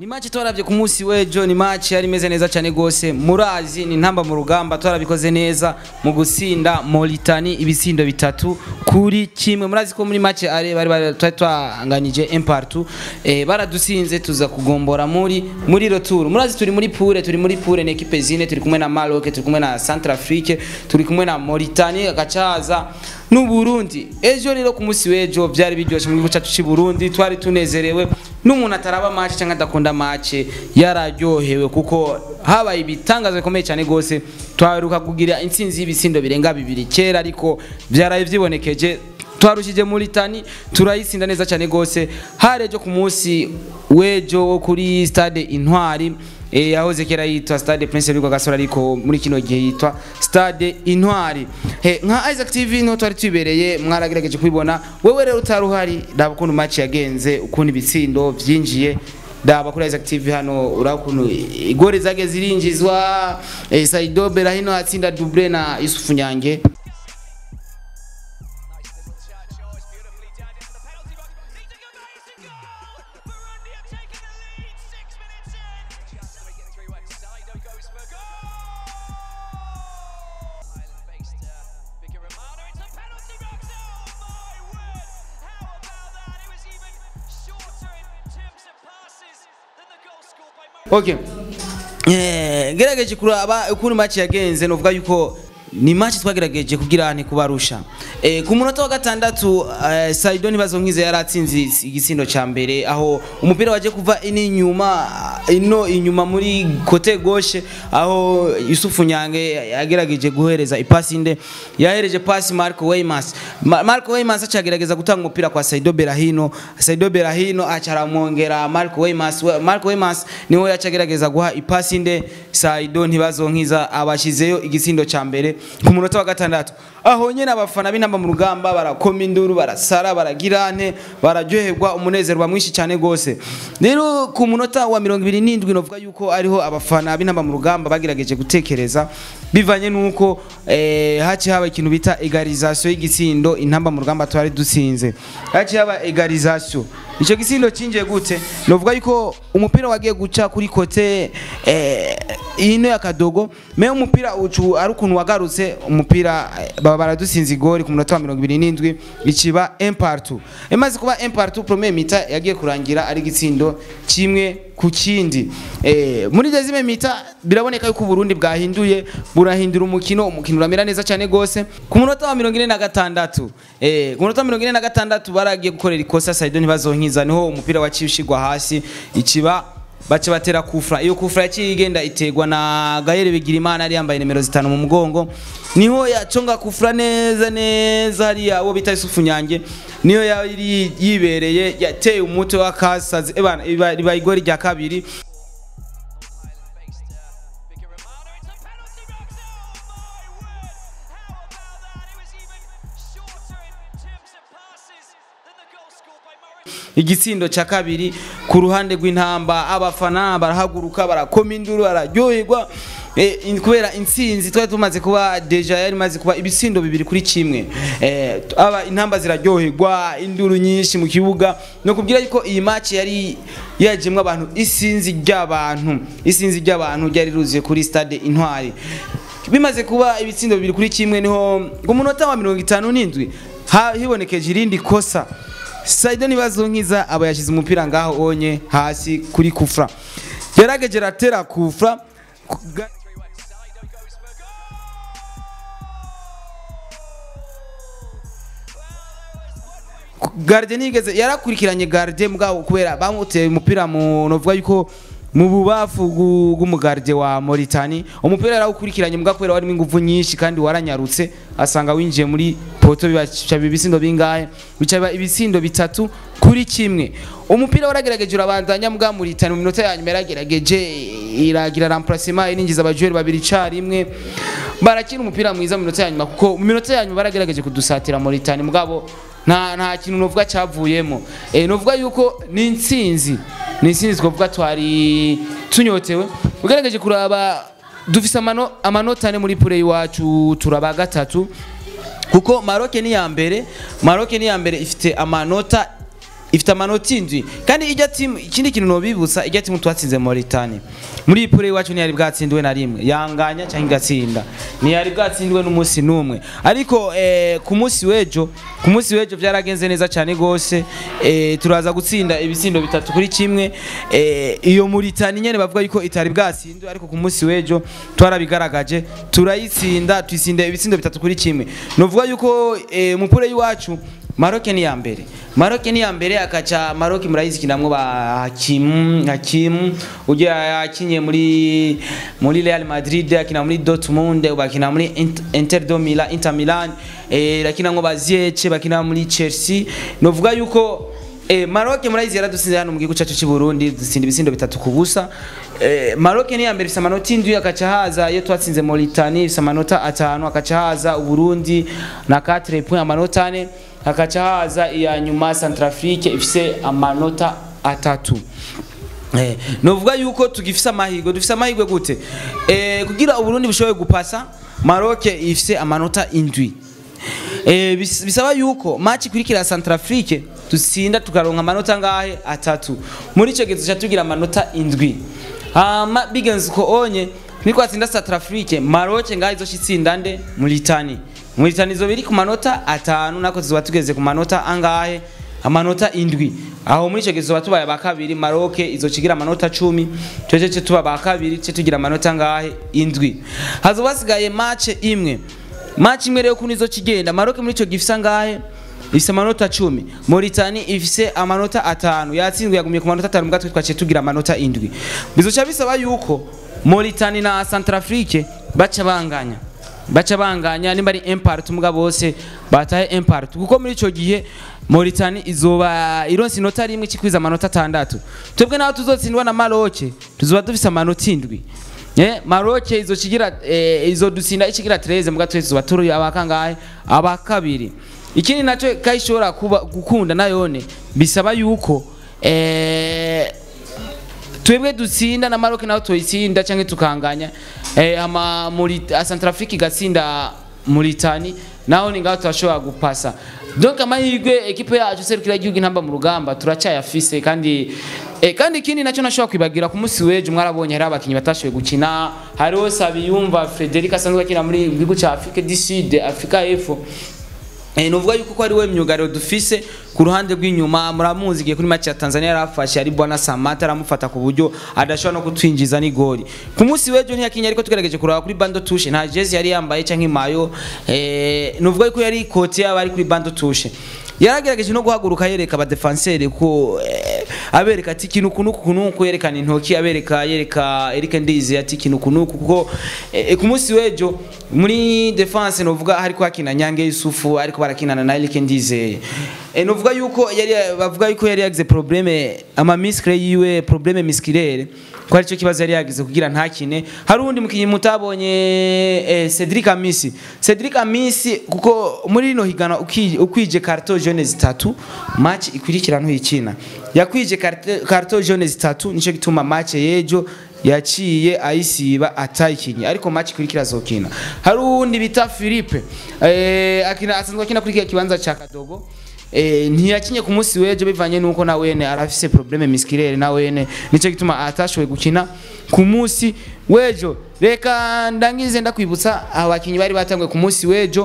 ni match twarabye ku munsi w'ejo ni match yari imeze neza cyane gose murazi ni ntamba mu rugamba twarabikoze neza mu gutsinda Mauritania ibisindo bitatu kuri kimwe murazi ko muri match are bari bari twari twanganije un partout eh, baradusinze tuza kugombora muri muri retour murazi turi muri poule turi muri poule ni equipe zine turi kumwe na Maroc turi kumwe na Centrafrique turi kumwe na Mauritania gacaza n'u Burundi ejo rero ku munsi w'ejo byari biryoshye mu gihugu cyacu cy'i Burundi twari tunezerewe n'umuntu ataraba match cyangwa adakunda match yararyohewe kuko habaye ibitangazo bikomeye cyane gose twaruka kugira intsinzi y'ibisindo birenga bibiri kera ariko byaraye vyibonekeje twarushije muri tani turayisinda neza cyane gose harejo ku munsi w'ejo wo kuri stade intwari eh yahoze kera yitwa stade prince Rugwa Gasore ariko muri kino gihe yitwa stade intwari he nka Isaac TV no twari tubereye mwaragerageje kubibona wewe rero utaruhari ndaba ukuntu match yagenze ukuntu ibitsindo vyinjiye ndaba kuri Isaac TV hano urakuntu igore zage zirinjizwa eh, Saido Berahino atsinda double na Yusufu Nyange Okay. Eh, gerageje kuraba ukuntu match yagenze novuga yuko ni match twagerageje kugira nti kubarusha eh, ku munota wa gatandatu eh, Saido nibazo nkize yaratsinze igisindo ca mbere aho umupira waje kuva ini nyuma ino inyuma muri kote gauche aho Yusufu Nyange yagerageje guhereza ipasi inde yahereje pasi Marco Weymans Ma Marco Weymans acagerageza gutanga umupira kwa Saido Berahino Saido Berahino acaramwongera Marco Weymans Marco Weymans niwe yacagerageza guha ipasi inde Saido ntibazo nkiza abashizeyo igisindo ca mbere ku munota wa gatandatu aho nyene abafana b'intamba mu rugamba barakoma induru barasara baragirane bararyoherwa umunezero mwinshi cyane gose rero ku munota wa mirongo ibiri n'indwi novuga yuko ariho abafana b'intamba mu rugamba bagerageje gutekereza bivanye nuko eh, haci haba ikintu bita egalisation y'igitsindo intamba mu rugamba twari dutsinze haci haba egalisation ico gisindo cinjiye gute novuga yuko umupira wagiye guca kuri kote eh, ino ya kadogo me umupira ucu ari ukuntu wagarutse umupira eh, baba baradusinze igori ku munota wa mirongo ibiri n'indwi ikiba impartu imaze kuba impartu premier mita yagiye kurangira ari igitsindo kimwe ku kindi eh, muri dezime mita biraboneka yuko Burundi bwahinduye burahindura umukino umukino uramera neza cyane gose ku munota wa mirongo ine na gatandatu eh, ku munota wa mirongo ine na gatandatu baragiye gukorera ikosa Saido ntibazonkiza niho umupira waciye ushigwa hasi ikiba bace batera kufra iyo kufra yaciye igenda iterwa na Gahere Bigirimana ari yambaye nimero zitanu mu mugongo niho yaconga kufra neza neza hariya uwo bita Yusufu Nyange niyo yari yibereye yateye umutwe wa kasazi ebana riba igori rya kabiri igitsindo cya kabiri ku ruhande rw'intamba abafana barahaguruka barakoma induru bararyoherwa eh, kubera intsinzi twari tumaze kuba deja yari imaze kuba ibitsindo bibiri kuri kimwe eh, aba intamba ziraryoherwa induru nyinshi mu kibuga no kubwira yuko iyi match yari yajemwe abantu isinzi ry'abantu isinzi ry'abantu ryari ruzuye kuri stade intwari bimaze kuba ibitsindo bibiri kuri kimwe niho ku munota wa mirongo itanu n'indwi hibonekeje irindi kosa Saido nibazo nkiza aba yashize umupira ngaho onye hasi kuri kufra yarageje ratera kufra Garde nigeze yarakurikiranye Garde mugabo kubera bamuteye umupira mu novuga yuko mu bubafu bw'umugarde wa Mauritania umupira yarawukurikiranye mbwa kubera warimo ingufu nyinshi kandi waranyarutse asanga winjiye muri poto bibaca ibisindo bingahe bica ibisindo bitatu kuri kimwe umupira waragerageje urabandanya mbwa Mauritania mu minota ya nyuma yaragerageje iragira remplacement ininjiza abajoueur babiri carimwe barakina umupira mwiza mu minota ya nyuma kuko mu minota ya nyuma baragerageje kudusatira Mauritania mugabo nta nta kintu novuga cyavuyemo eh novuga yuko ni intsinzi ni intsinzi twavuga twari tunyotewe ugerageje kuraba dufise amano amanota ane muri pure iwacu turaba gatatu kuko Maroc ni ya mbere Maroc ni ya mbere ifite amanota ifite amanota indwi kandi ijya timu ikindi kintu nobibutsa ijya timu twatsinze Mauritania muri iyi pure iwacu ntiyari bwatsindiwe na rimwe yanganya cyangwa igatsinda ntiyari bwatsindiwe n'umunsi n'umwe ariko eh, ku munsi w'ejo ku munsi w'ejo byaragenze neza cyane rwose eh, turaza gutsinda ibitsindo bitatu kuri kimwe eh, iyo Mauritania nyene bavuga yuko itari bwatsindwe ariko ku munsi w'ejo twarabigaragaje turayitsinda tuyitsinda ibitsindo bitatu kuri kimwe novuga yuko eh, mupure y'iwacu Maroc ni ya mbere Maroc ni ya mbere akaca Maroc murayizi kinamwe ba Hakim Hakim ujya yakinye muri muri Real Madrid akina muri Dortmund bakina muri Int- Inter do Milan Inter Milan eh bakina ngo bazieche bakina muri Chelsea novuga yuko Eh, Maroc murayizi yaradusinze hano mu gihugu cyacu cy'u Burundi dutsinda ibisindo bitatu ku busa eh, Maroc ni ya mbere ifite amanota indwi akaca haza iyo twatsinze Mauritania ifite amanota atanu akaca haza Uburundi na 4 points amanota ane hakaca haza iya nyuma Centrafrique ifise amanota atatu Eh, novuga yuko tugifise amahirwe dufise amahirwe gute eh, kugira uburundi bushobore gupasa Maroc ifise amanota indwi eh, bis- bisaba yuko match ikurikira Centrafrique dutsinda tukaronka amanota ngahe atatu muri ico gihe tuca tugira amanota indwi hama bigenze uko onye nitwatsinda Centrafrique Maroc ngahe izoshitsinda nde Mauritania Mauritania izoba iri ku manota atanu nako tuzoba tugeze ku manota angahe amanota indwi aho muri icyo gihe tuba tubaye aba kabiri Maroc izokigira amanota cumi twese cyo tuba aba kabiri cyo tugira amanota ngahe indwi hazoba hasigaye match imwe match imwe rero kuno izokigenda Maroc muri icyo gihe ifise angahe ifise amanota cumi Mauritania ifise amanota atanu yatsinzwe yagumye ku manota atanu mugatwe twaciye tugira amanota indwi bizoca bisaba yuko Mauritania na Centrafrique baca banganya baca banganya nimba ari impart muga bose batahe impart kuko muri ico gihe Mauritania izoba ironse inota rimwe cikwiza amanota atandatu twebwe naho tuzotsindwa na Maroc tuzoba dufise amanota indwi Eh, Maroc izokigira eh, izodutsinda ikigira 13 muga twese tuzoba turi abakangahe abakabiri ikindi naco kayishobora kuba gukunda nayone bisaba yuko eh, twebwe dutsinda na Maroc naho toyitsinda canke tukanganya eh, ama muri Centrafrique igatsinda Mauritania naho ni ngaho turashobora gupasa donc amahirwe ekipe yacu serukira igihugu intamba mu rugamba turacyayafise kandi eh, kandi ikindi nacyo nashobora kwibagira ku munsi w'ejo mwarabonye hari abakinnyi batashoboye gukina hariho Sabiyumva Frederic asanzwe akina muri gihugu cya Afrique du Sud Africa y'Epfo Eh, nuvuga yuko ko ari we myugariro dufise ku ruhande rw'inyuma muramuzi igihe kuri match ya Tanzania yarafashe ari bwana Samata aramufata ku buryo adashobora no kutwinjiza n'igori ku munsi w'ejo ntiyakinya ariko tugerageje kuraba kuri bando touche nta jezi yari yambaye canke mayo eh, nuvuga yuko yari ikoti yaba ari kuri bando touche yaragerageje no guhaguruka yereka abadefanseri ko eh, abereka ati ikintu kunuku kunuku yerekana intoki abereka yereka Eric Ndize ati ikintu kunuku kuko eh, ku munsi w'ejo muri defense novuga hariko hakina Nyange Yusufu ariko barakinana na Eric Ndize e, novuga yuko yari bavuga yuko yari yagize probleme ama miskre yiwe probleme miskirere ko ari cyo kibazo yari yagize kugira ntakine hari undi mukinyi mutabonye eh, Cedric Amisi Cedric Amisi kuko muri rino higana uki- ukwije carton jaune zitatu match ikurikira ntuhikina yakwije carte- carton jaune zitatu nico gituma match yejo yaciye ayisiba atayikinye ariko match ikurikira azokina hari uwundi bita Philippe eh, akina asanzwe akina kuri kiriya kibanza ca Kadogo Eh, ntiyakinye ku munsi w'ejo bivanye nuko na wene arafise probleme miskirere na wene nico gituma atashoboye gukina ku munsi w'ejo reka ndangize ndakwibutsa abakinyi bari batanguye ku munsi w'ejo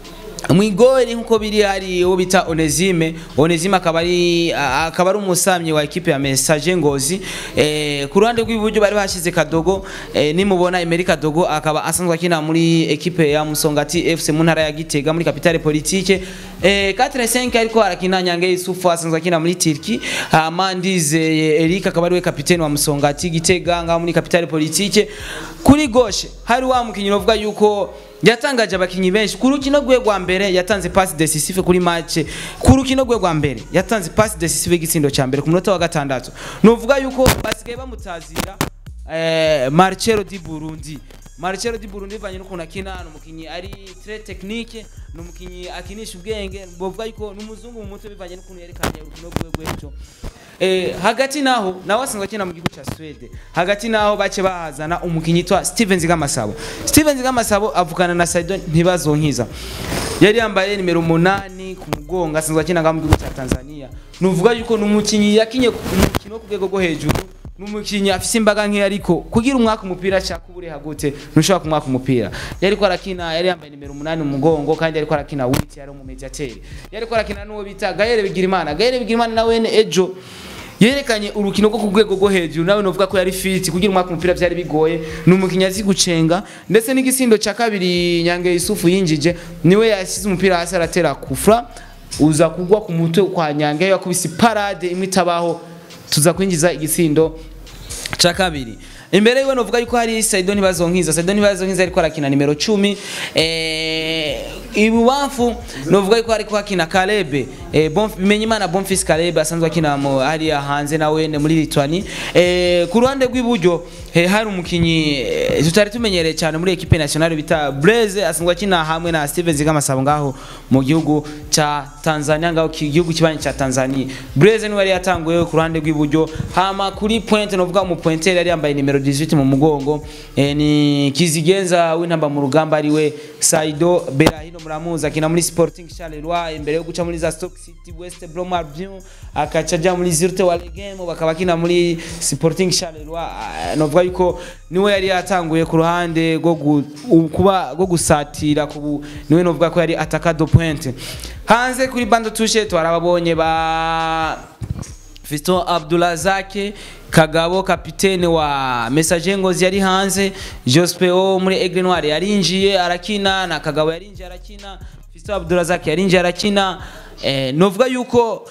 mwigori nkuko biri hari uwo bita Onesime Onesime akaba ari akaba ari umusamyi wa ekipe ya Message Ngozi eh, ku ruhande rw'iburyo bari bashize Kadogo eh, nimubona Emery Kadogo akaba asanzwe akina muri ekipe ya Musongati FC mu ntara ya Gitega muri capitale politique eh, 4-5 ariko arakina Nyange Yusufu asanzwe akina muri Turki hama Ndize Eric akaba ari we kapiteni wa Musongati Gitega ngaho muri capitale politique kuri gauche hari wa mukinyi uvuga yuko yatangaje abakinyi benshi ku rukino rwe rwa mbere yatanze pass decisive kuri match ku rukino rwe rwa mbere yatanze pass decisive y'igitsindo cya mbere ku munota wa gatandatu nuvuga yuko basigaye bamutazira eh, Marcelo di Burundi Marcelo di Burundi bivanye n'ukuntu akina ni umukinyi ari très technique ni umukinyi akinisha ubwenge bovuga yuko ni umuzungu mu mutwe bivanye n'ukuntu yerekanye urukino rwe rw'ejo Eh, hagati naho nawe asanzwe akina mu gihugu cya Swede hagati naho bace bahazana umukinyi yitwa Steven Zigamasabo Steven Zigamasabo avukana na Saidon ntibazonkiza yari yambaye nimero umunani ni ku mugongo asanzwe akina ngaha mu gihugu cya Tanzania nuvuga yuko ni umukinnyi yakinye umukino wo ku rwego rwo hejuru ni umukinnyi afise imbaga nke ariko kugira umwaka umupira ashaka ubureha gute ntushobora kumwaka umupira yari ko arakina yari yambaye nimero umunani mu mugongo kandi yari ko arakina witi yari umumediateri yari ko arakina n'uwo bita Gaël Bigirimana Gaël Bigirimana nawe ejo yerekanye urukino rwo ku rwego rwo hejuru nawe novuga ko yari fit kugira umwaka umupira byari bigoye ni umukinnyi azi gucenga ndetse n'igisindo cya kabiri Nyange Yusufu yinjije niwe yasize umupira hasi aratera kufra uza kugwa ku mutwe kwa Nyange yakubise parade imwe itabaho tuza kwinjiza igisindo cya kabiri imbere yiwe novuga yuko hari Saido Ntibazonkiza Saido Ntibazonkiza ariko arakina nimero 10 eh ibubamfu novuga yuko ariko akina Kalebe eh bon bimenye imana Bonfils Kalebe asanzwe akina mu ari hanze nawe muri Litwani eh ku ruhande rw'iburyo eh, hari umukinyi eh, tutari tumenyereye cyane muri equipe nationale bita Blaze asanzwe akina hamwe na Steven Zigamasabo ngaho mu gihugu ca Tanzania ngaho ki- igihugu kibanye ca Tanzania Blaze niwe yari yatanguye ku ruhande rw'iburyo hama kuri point novuga mu pointer yari yambaye nimero 18 mu mugongo eh, ni Kizigenza w'intamba mu rugamba ariwe Saido Berahino muramuzi akina muri Sporting Charleroi imbere yo guca muri za Stoke City West Brom Albion akaca aja muri Zurte Waregem bakaba akina muri Sporting Charleroi Ah, novuga yuko niwe yari yatanguye ku ruhande rwo gu- u- kuba rwo gusatira kubu niwe novuga ko yari ataka point hanze kuri bando tushe twarababonye ba Fiston Abdulazake Kagabo kapitene wa Messager Ngozi yari hanze Jospeo muri Aigle Noire yarinjiye arakina na Kagabo yarinjiye arakina Fiston Abdulazake yarinjiye arakina eh, novuga yuko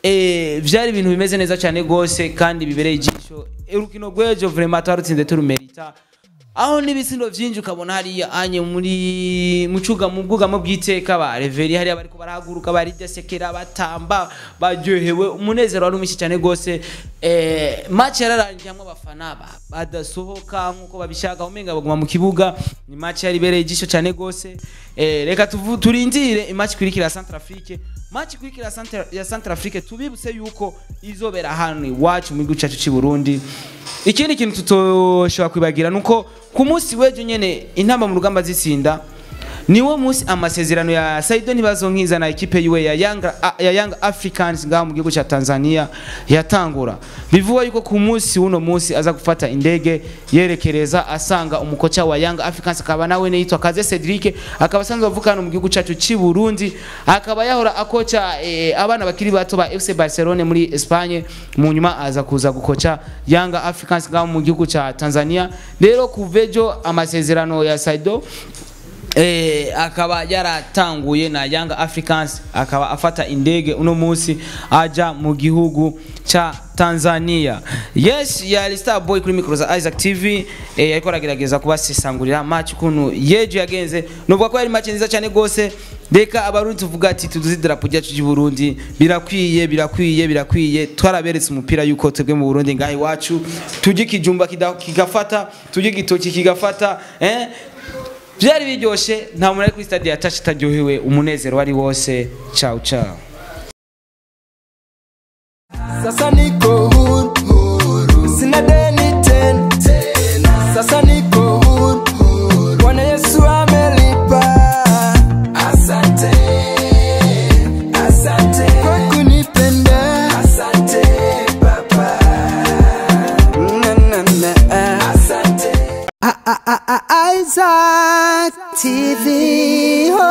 eh, vyari ibintu bimeze neza cyane gose kandi bibereye ijisho urukino rw'ejo vraiment twarutsinze turumerita aho n'ibisindo vyinshi ukabona hariya anye muri mucuga mu bwugamo bw'iteka ba reveri hariya bariko barahaguruka baridesekera batamba baryohewe umunezero wari mwinshi cyane gose eh, match yararangiye hamwe abafana ba- badasohoka nk'uko babishaka umenga baguma mu kibuga ni match yari ibereye ijisho cyane gose eh, reka tuvu- turindire imatch ikurikira ya Centrafrique match ikurikira ya Centra- ya Centrafrique tubibutse yuko izobera hano iwacu mu gihugu cyacu cy'i Burundi ikindi kintu tutoshobora kwibagira nuko ku munsi w'ejo nyene intamba mu rugamba zitsinda niwo munsi amasezerano ya Saido Ntibazonkiza na ekipe yiwe ya Young, ya Young Africans ngaho mu gihugu cya Tanzania yatangura bivuga yuko ku munsi w'uno munsi aza gufata indege yerekereza asanga umukoca wa Young Africans akaba nawe yitwa Kaze Cedric akaba asanzwe avuka hano mu gihugu cyacu cy'i Burundi akaba yahora akoca eh, abana bakiri bato ba FC Barcelona muri Espagne mu nyuma aza kuza gukoca Young Africans ngaho mu gihugu cya Tanzania rero kuvejo amasezerano ya Saido eh, akaba yaratanguye na Young Africans akaba afata indege uno munsi aja mu gihugu cha Tanzania. Yes, ya Star Boy kuri micro za Isaac TV eh, yariko aragerageza kubasesangurira match kunu yejo yagenze novuga ko yari match nziza cyane gose reka abarundi tuvuga ati tuduze idarapo ryacu ry'i Burundi birakwiye birakwiye birakwiye twaraberetse umupira yuko twebwe mu Burundi ngaho iwacu tujye kijumba kida- kigafata tujye gitoki kigafata eh byari biryoshe nta muntu ari kuri stade yatashe itaryohewe umunezero wari wose ciao ciao Sasa niko huru, sina deni tena. Sasa niko huru, Bwana Yesu amelipa. Asante, asante kwa kunipenda. Asante Baba, na na na. Asante. Isaac TV. Oh.